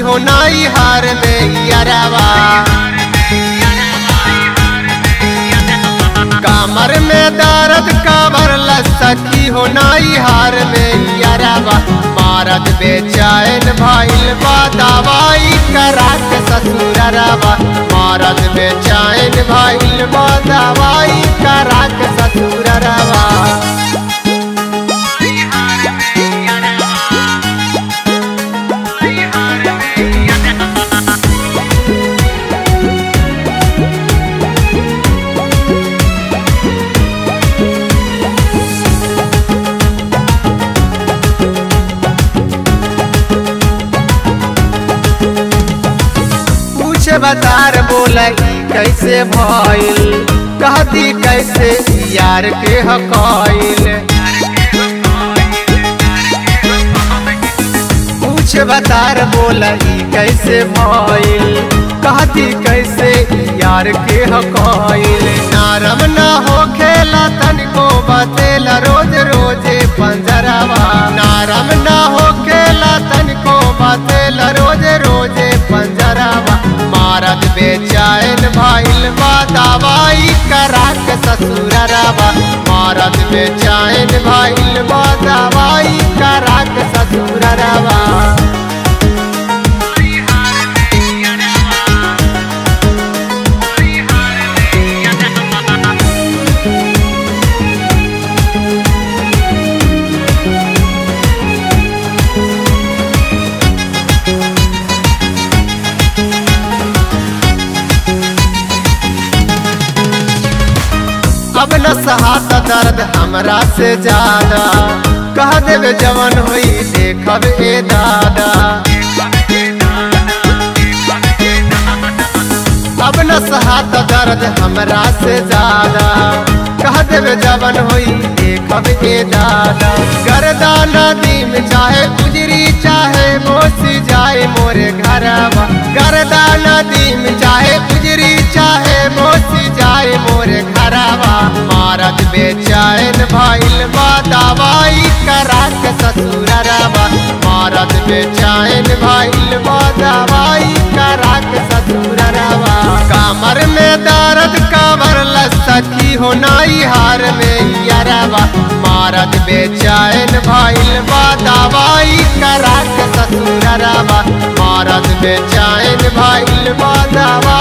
हो नाई हार में यारावा कामर में दर्द काबर सखी हो नाई हार में यारावा मारत बेचैन भइल बा दवाई करा के ससुरवा मारत बेचैन भइल बा दवाई करा के ससुरवा पूछे बतार बोला कैसे भइल कहती कैसे यार के हकैल पूछे बतार बोला कैसे भइल कहती कैसे यार के हकैल नारम ना हो खेला तनिको बतेला रोज रोजे पंजरवा नारम ना हो खेला तनिको बतेला रोज रोजे पंजरवा मारत बेचैन भइल बा दवाई करा के ससुरवा मारत बेचैन भइल बा दवाई करा के ससुरवा अब न सहात दर्द हमरा से ज्यादा कह देवे जवन होई देखब ए दादा अब न सहात दर्द हमरा से ज्यादा कह देवे जवन होई देखब ए दादा गर्दा नदी में चाहे गुजरी चाहे मोसी जाए मोरे घरवा गर्दा नदी में चाहे गुजरी चाहे मोसी जाए मोरे घरवा मारत बेचैन भइल बा दवाई करा के ससुरवा मारत बेचैन भइल बा दवाई करा के ससुरवा कामर में दर्द काबर सखी हो नाई हार में यारवा मारत बेचैन भइल बा दवाई करा के ससुरवा मारत बेचैन भइल बा दवाई